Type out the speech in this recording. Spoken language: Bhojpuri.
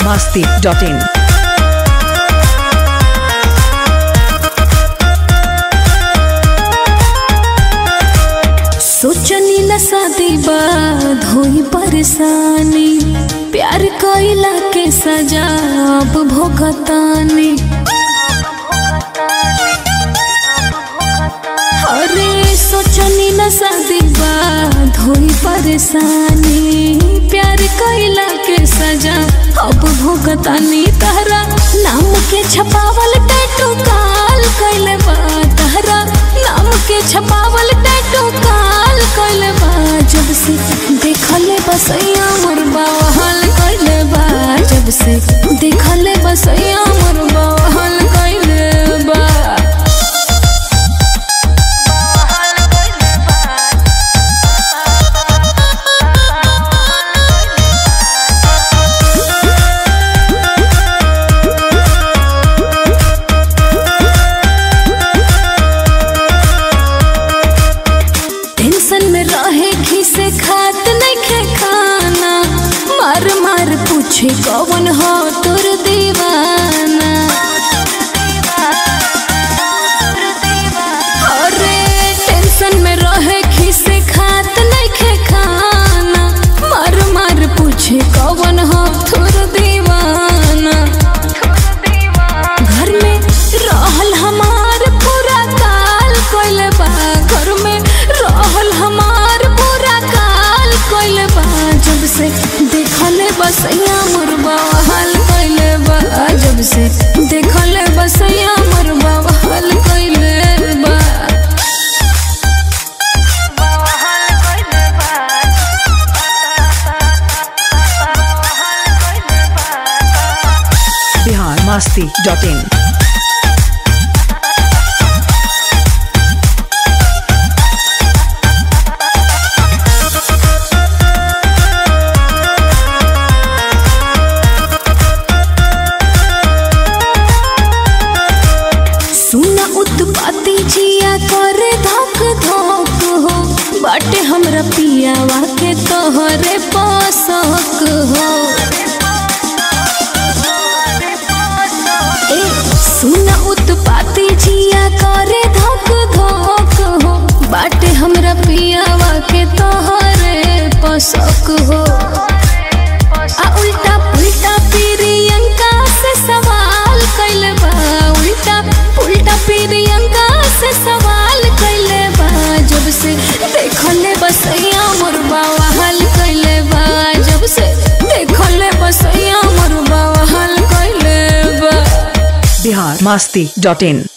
masti.in. सोचनी न शादी बाद होई परेशानी प्यार कइला के सजा अब भोगतानी अरे सोचनी न शादी बाद होई परेशानी प्यार कइला के सजा अब भोगतानी तहरा नाम के छपावल टैटू काल कइले बा तहरा नाम के छपावल टैटू काल कइले बा जब से देखले बसैया मोर बावहल कइले बा जब से देखले बसैया मोर बावहल कइले बा टेंशन में रहे खिसे खात नहीं खे खाना मार मार पूछे कौन हो तोर दीवाना अरे टेंशन में रहे खिसे खात नहीं खे खाना मार मार पूछे कौन हो तोर दीवाना घर में रहल हमार पूरा काल कोइले बा घर में रहल हमार पूरा काल कोइले बा जब से देखले बसैया मुरबा हाल कोइले बा जब से देखले बसैया मुरबा हाल कोइले बा Bihar masti.in. सुना उत्पाती जिया करे धक धक हो बाटे हमरा पियावा के तोहरे पासक हो ए सुना उत्पाती जिया करे धक धक हो बाटे हमरा पियावा के तोहरे पासक हो आ उल्टा पुल्टा प्रियंका से सवाल कैले बा उल्टा पुल्टा प्रियंका से सवाल कैले बा जब से देखले बसैया मोर बाबा हल कैले बा जब से देखले बसैया मोर बाबा हल कैले बा Bihar masti.in.